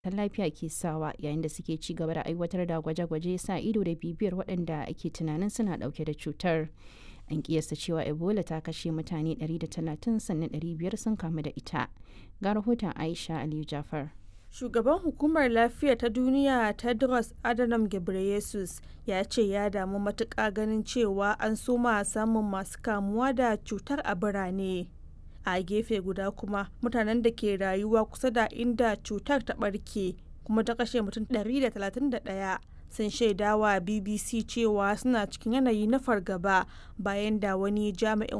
lafiya ke sawa yayin da suke ci gaba da aiwatar da gwaje-gwaje sa ido da bibiyar waɗanda ake tunanin suna ɗauke da cutar. An kiyasta cewa Ebola ta kashe mutane 130 sannan 500 sun kamu da ita. Ga rahoton Aisha Aliyu Jafar. Shugaban Hukumar Lafiya ta Duniya Tedros Adhanom Ghebreyesus ya ce ya damu matuƙa ganin cewa an soma samun masu kamuwa da cutar a birane. A gefe guda kuma mutanen da ke rayuwa kusa da inda cutar ta ɓarke kuma ta kashe mutum 131 sun shaidawa BBC cewa suna cikin yanayi na fargaba bayan da wani jami'in